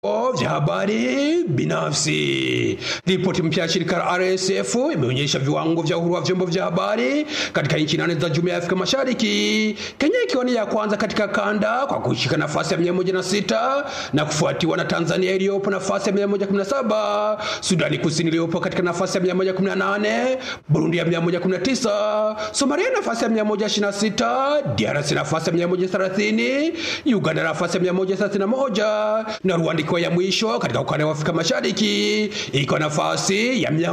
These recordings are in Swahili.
vya habari binafsi. Ripoti mpya ya shirika la RSF imeonyesha viwango vya uhuru wa vyombo vya habari katika nchi nane za Jumuiya ya Afrika Mashariki, Kenya ikiwa ni ya kwanza katika kanda kwa kushika nafasi ya 106 na kufuatiwa na Tanzania iliyopo nafasi ya 117, Sudani Kusini iliyopo katika nafasi ya 118, Burundi ya 119, Somalia nafasi ya 126, DRC nafasi ya 130, Uganda nafasi ya 131 na Rwanda ikiwa ya mwisho katika ukanda wa Afrika Mashariki ikiwa nafasi ya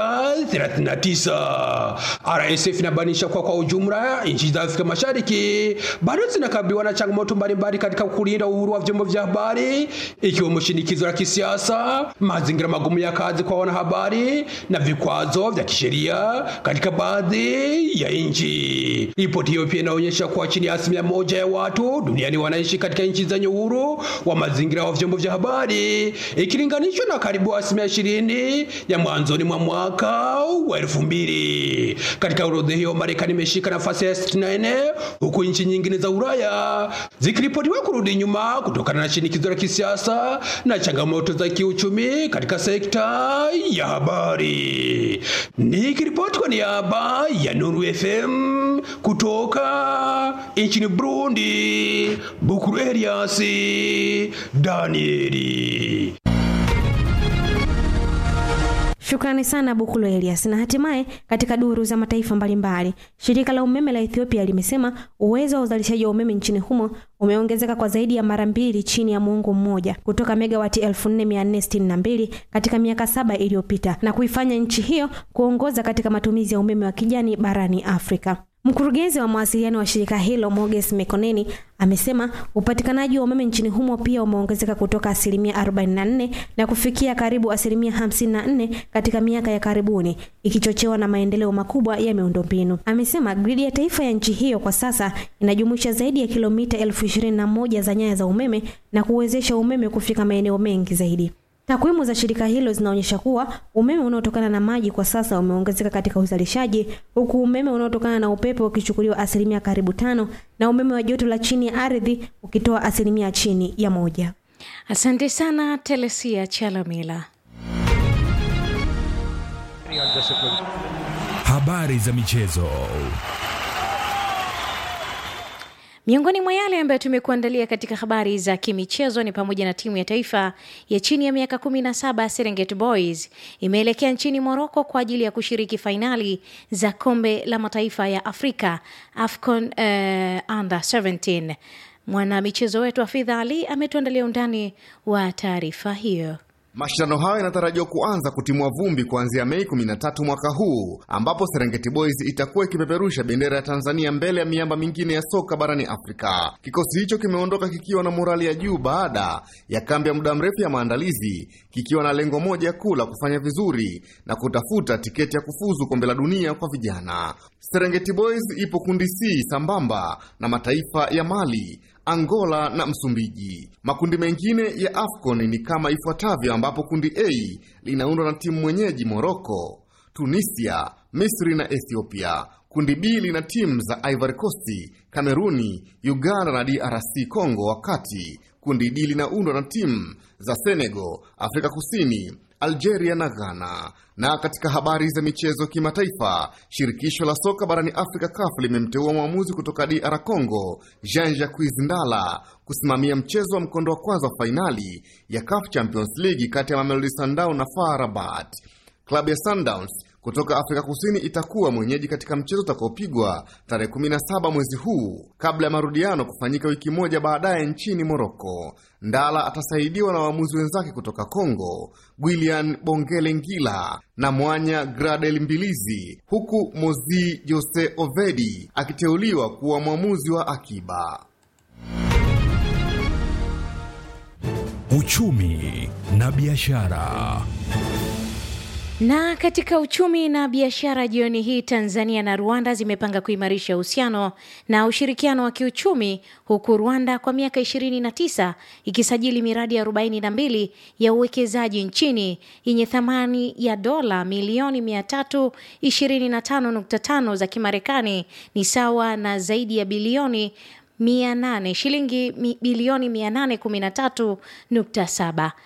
139. RSF inabainisha kuwa kwa ujumla nchi za Afrika Mashariki bado zinakabiliwa na changamoto mbalimbali katika kulinda uhuru wa vyombo vya habari ikiwemo shinikizo la kisiasa, mazingira magumu ya kazi kwa wanahabari na vikwazo vya kisheria katika baadhi ya nchi. Ripoti hiyo pia inaonyesha kuwa chini ya asilimia moja ya watu duniani wanaishi katika nchi zenye uhuru wa mazingira wa vyombo vya habari ikilinganishwa na karibu asilimia ishirini ya mwanzoni mwa mwaka wa elfu mbili. Katika orodha hiyo Marekani imeshika nafasi ya 64 huku nchi nyingine za Ulaya zikiripotiwa kurudi nyuma kutokana na shinikizo la kisiasa na changamoto za kiuchumi katika sekta ya habari. Nikiripoti kwa niaba ya Nuru FM kutoka nchini Burundi, Bukuru Elias Danieli. Shukrani sana Bukulo Elias. Na hatimaye katika duru za mataifa mbalimbali, shirika la umeme la Ethiopia limesema uwezo wa uzalishaji wa umeme nchini humo umeongezeka kwa zaidi ya mara mbili chini ya muongo mmoja kutoka megawati 4462 katika miaka saba iliyopita na kuifanya nchi hiyo kuongoza katika matumizi ya umeme wa kijani barani Afrika. Mkurugenzi wa mawasiliano wa shirika hilo Moges Mekoneni amesema upatikanaji wa umeme nchini humo pia umeongezeka kutoka asilimia 44 na kufikia karibu asilimia 54 katika miaka ya karibuni, ikichochewa na maendeleo makubwa ya miundombinu. Amesema gridi ya taifa ya nchi hiyo kwa sasa inajumuisha zaidi ya kilomita elfu ishirini na moja za nyaya za umeme na kuwezesha umeme kufika maeneo mengi zaidi. Takwimu za shirika hilo zinaonyesha kuwa umeme unaotokana na maji kwa sasa umeongezeka katika uzalishaji, huku umeme unaotokana na upepo ukichukuliwa asilimia karibu tano na umeme wa joto la chini ya ardhi ukitoa asilimia chini ya moja. Asante sana Telesia Chalamila. Habari za michezo. Miongoni mwa yale ambayo tumekuandalia katika habari za kimichezo ni pamoja na timu ya taifa ya chini ya miaka 17 Serengeti Boys imeelekea nchini Moroko kwa ajili ya kushiriki fainali za kombe la mataifa ya Afrika AFCON uh, under 17. Mwanamichezo wetu Afidha Ali ametuandalia undani wa taarifa hiyo. Mashindano hayo yanatarajiwa kuanza kutimua vumbi kuanzia Mei 13 mwaka huu, ambapo Serengeti Boys itakuwa ikipeperusha bendera ya Tanzania mbele ya miamba mingine ya soka barani Afrika. Kikosi hicho kimeondoka kikiwa na morali ya juu baada ya kambi ya muda mrefu ya maandalizi, kikiwa na lengo moja kuu la kufanya vizuri na kutafuta tiketi ya kufuzu kombe la dunia kwa vijana. Serengeti Boys ipo kundi C sambamba na mataifa ya Mali, Angola na Msumbiji. Makundi mengine ya AFCON ni kama ifuatavyo, ambapo kundi A linaundwa na timu mwenyeji Morocco, Tunisia, Misri na Ethiopia. Kundi B lina timu za Ivory Coast, Kameruni, Uganda na DRC Congo, wakati kundi D linaundwa na timu za Senegal, Afrika Kusini, Algeria na Ghana. Na katika habari za michezo kimataifa, shirikisho la soka barani Afrika CAF limemteua mwamuzi kutoka DR Congo, Jean-Jacques Ndala kusimamia mchezo wa mkondo wa kwanza wa fainali ya CAF Champions League kati ya Mamelodi Sundowns na FAR Rabat. Klabu ya Sundowns kutoka Afrika Kusini itakuwa mwenyeji katika mchezo utakaopigwa tarehe 17 mwezi huu kabla ya marudiano kufanyika wiki moja baadaye nchini Moroko. Ndala atasaidiwa na waamuzi wenzake kutoka Kongo, Gwilian Bongele Ngila na Mwanya Gradel Mbilizi, huku Mozi Jose Ovedi akiteuliwa kuwa mwamuzi wa akiba. Uchumi na biashara. Na katika uchumi na biashara jioni hii, Tanzania na Rwanda zimepanga kuimarisha uhusiano na ushirikiano wa kiuchumi, huku Rwanda kwa miaka 29 ikisajili miradi ya 42 ya uwekezaji nchini yenye thamani ya dola milioni 325.5 za Kimarekani, ni sawa na zaidi ya bilioni 800 shilingi mi- bilioni 813.7